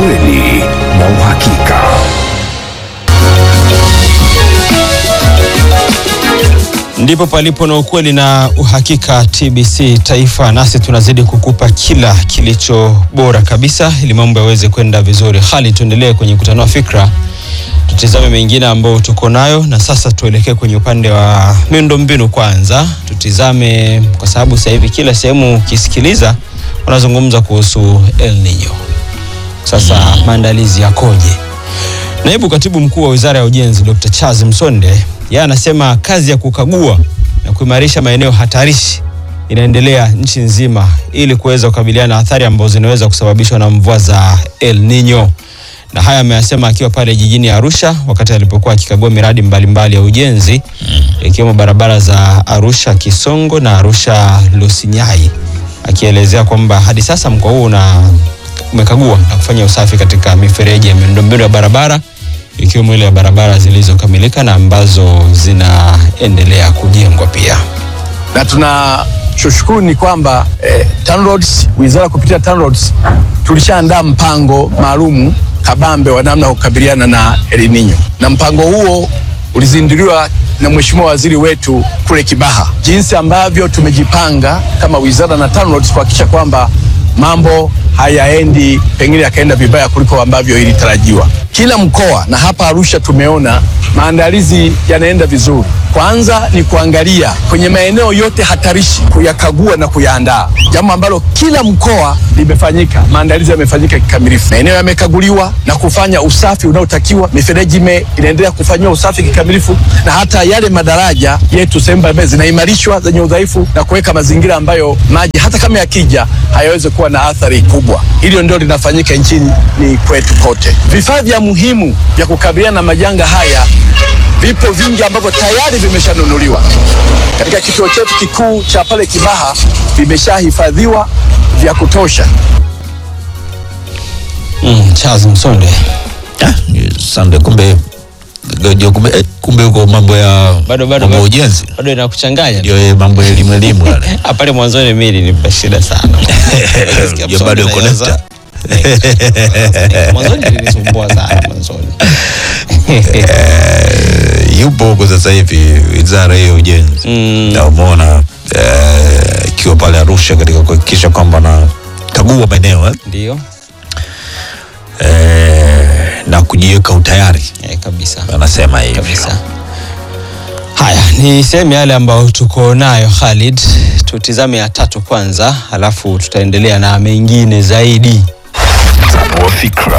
ukweli na uhakika. Ndipo palipo na ukweli na uhakika. TBC Taifa, nasi tunazidi kukupa kila kilicho bora kabisa ili mambo yaweze kwenda vizuri. Hali tuendelee kwenye kutanua fikra, tutizame mengine ambayo tuko nayo, na sasa tuelekee kwenye upande wa miundombinu. Kwanza tutizame, kwa sababu sasa hivi kila sehemu ukisikiliza wanazungumza kuhusu El Nino. Sasa maandalizi yakoje? Naibu katibu mkuu wa wizara ya ujenzi Dr. Charles Msonde yeye anasema kazi ya kukagua na kuimarisha maeneo hatarishi inaendelea nchi nzima ili kuweza kukabiliana na athari ambazo zinaweza kusababishwa na mvua za El Nino. Na haya ameyasema akiwa pale jijini Arusha wakati alipokuwa akikagua miradi mbalimbali ya ujenzi ikiwemo barabara za Arusha Kisongo na Arusha Losinyai, akielezea kwamba hadi sasa mkoa huu una umekagua na kufanya usafi katika mifereji ya miundombinu ya barabara ikiwemo ile ya barabara zilizokamilika na ambazo zinaendelea kujengwa pia. na tunachoshukuru ni kwamba eh, TANROADS, wizara kupitia TANROADS tulishaandaa mpango maalumu kabambe wa namna ya kukabiliana na El Nino, na mpango huo ulizinduliwa na Mheshimiwa Waziri wetu kule Kibaha, jinsi ambavyo tumejipanga kama wizara na TANROADS kuhakikisha kwamba mambo hayaendi pengine yakaenda vibaya kuliko ambavyo ilitarajiwa. Kila mkoa na hapa Arusha tumeona maandalizi yanaenda vizuri. Kwanza ni kuangalia kwenye maeneo yote hatarishi, kuyakagua na kuyaandaa, jambo ambalo kila mkoa limefanyika, maandalizi yamefanyika kikamilifu, maeneo yamekaguliwa na kufanya usafi unaotakiwa, mifereji ime- inaendelea kufanyiwa usafi kikamilifu, na hata yale madaraja yetu sehemu mbalimbali zinaimarishwa zenye udhaifu na kuweka mazingira ambayo maji hata kama yakija hayawezi kuwa na athari kubwa. Hilo ndio linafanyika nchini ni kwetu kote. Vifaa vya muhimu vya kukabiliana na majanga haya vipo vingi ambavyo tayari vimeshanunuliwa katika kituo chetu kikuu cha pale Kibaha, vimeshahifadhiwa vya kutosha. Mm, Charles Msonde. Ah, Sande, kumbe gojo, kumbe, eh, kumbe huko mambo ya Bado bado mambo ya bado. ujenzi Bado inakuchanganya. ndio eh, mambo ya elimu elimu yale. Ah, pale mwanzoni mimi nilipa shida sana. Nasikia Ndio bado Msonde yuko anaanza- Mwanzoni ilinisumbua sana mwanzoni. Eh, yupo huko sasa hivi wizara hiyo ya ujenzi Mm. na umeona eh, ikiwa pale Arusha katika kuhakikisha kwamba na kagua maeneo eh, Ndio. eh, na kujiweka utayari Eh, kabisa. anasema hivi kabisa. Haya ni sehemu yale ambayo tuko nayo Khalid, tutizame ya tatu kwanza, alafu tutaendelea na mengine zaidi. Tanua fikra.